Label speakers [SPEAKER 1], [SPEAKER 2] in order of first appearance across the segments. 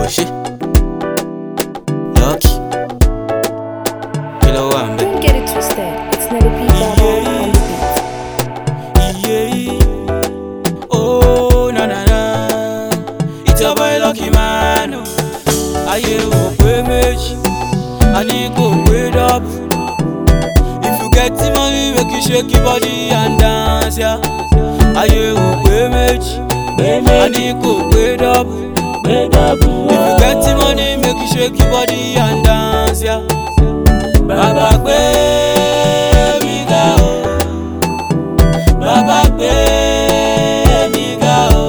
[SPEAKER 1] ṣe lucky kí ló wà ń bẹ̀.
[SPEAKER 2] Don't get it twisted. It's never P Baba on the beat.
[SPEAKER 1] Yeah. Oh, na na na. It's your boy Lucky Man. oh. Ayé ò pé méjì, a ní kò pé dọ́bù. If you get the money, make you shake your body and dance, yeah. Ayé ò pé méjì, a ní kò pé dọ́bù. If you get the money, make you shake your body and dance, yeah. Bàbá gbé mi ga o. Bàbá gbé mi ga o.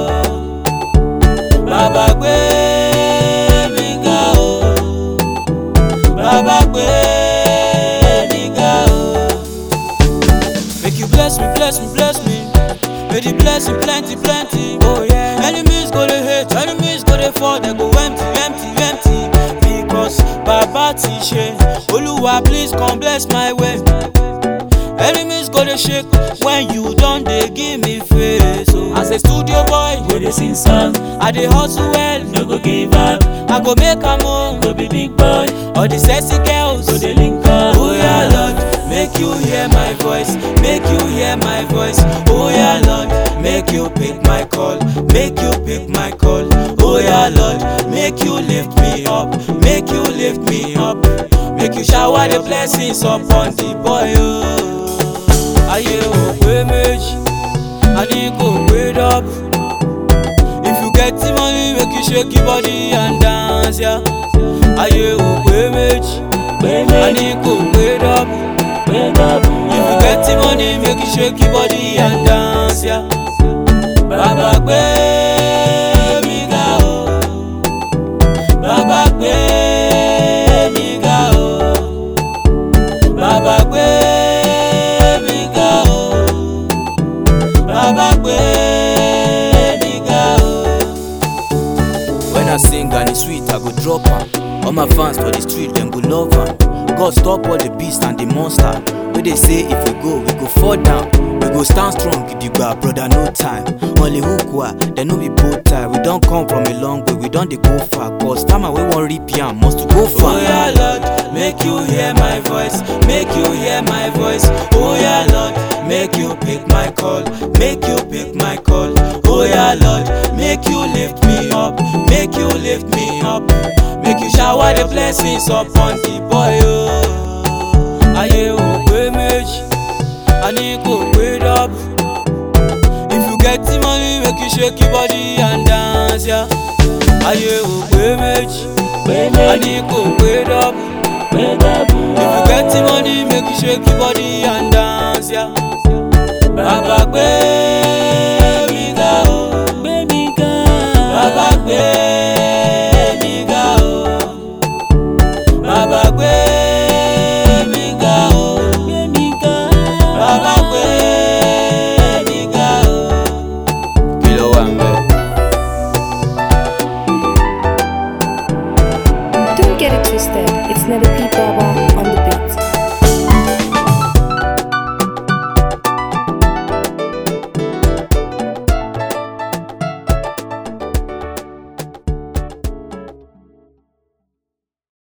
[SPEAKER 1] Bàbá gbé mi ga o. Bàbá gbé mi ga o. Make you bless me, bless me, bless me. May the blessing plenty, plenty. Oh yeah. Enemies go dey hate, enemies go dey fall, they go empty, empty, empty. Because Baba ti ṣe, Olúwa please come bless my way. Enemies go dey shake when you don dey give me face. Oh. As a studio boy,
[SPEAKER 3] Go dey sing song,
[SPEAKER 1] I dey hustle well.
[SPEAKER 3] no go give up,
[SPEAKER 1] I go make am o.
[SPEAKER 3] go be big boy,
[SPEAKER 1] All the sexy girls.
[SPEAKER 3] go dey link up.
[SPEAKER 1] Oh yeah, Lord, make you hear my voice, make you hear my voice. Oh yeah, Lord, make you pick my call, make you pick my call. Oh yeah, Lord, make you lift me up, make you lift me up, make you shower the blessings upon the boy. Oh. Ayé ò pé méjì, a ní kò pé dọ́bù. If you get the money, make you shake your body and dance, yeah. Ayé ò pé méjì.
[SPEAKER 3] Pé
[SPEAKER 1] I
[SPEAKER 3] méjì,
[SPEAKER 1] need go pay up.
[SPEAKER 3] pé dọ́bù
[SPEAKER 1] If you get the money, make you shake your body and dance, yeah. Bàbá gbé mi ga o. Bàbá gbé mi ga o. Bàbá gbé mi ga o. Bàbá gbé mi ga o. When I sing and it's sweet, I go drop am. All my fans for the street, them go love am. God stop all the beast and the monster. Wey dey say if we go, we go fall down. We go stand strong, gidigba, brother, no time. Only hookwa, dem no be bow tie. We don come from a long way, we don dey go far. Cause time wey wan rip yam must to go far. Oh yeah, Lord, make you hear my voice, make you hear my voice. Oh yeah, Lord, make you pick my call, make you pick my call. Oh yeah, Lord, make you lift me up, make you lift me up, make you shower the blessings upon the boy. Oh. Ayé ò pé méjì, a ní kò pé dọ́bù. If you get the money, make you shake your body and dance, yeah. Ayé ò pé méjì,
[SPEAKER 3] pé
[SPEAKER 1] a
[SPEAKER 3] méjì,
[SPEAKER 1] ní kò pé dọ́bù.
[SPEAKER 3] pé dọ́bù
[SPEAKER 1] If you get the money, make you shake your body and dance, yeah. Bàbá gbé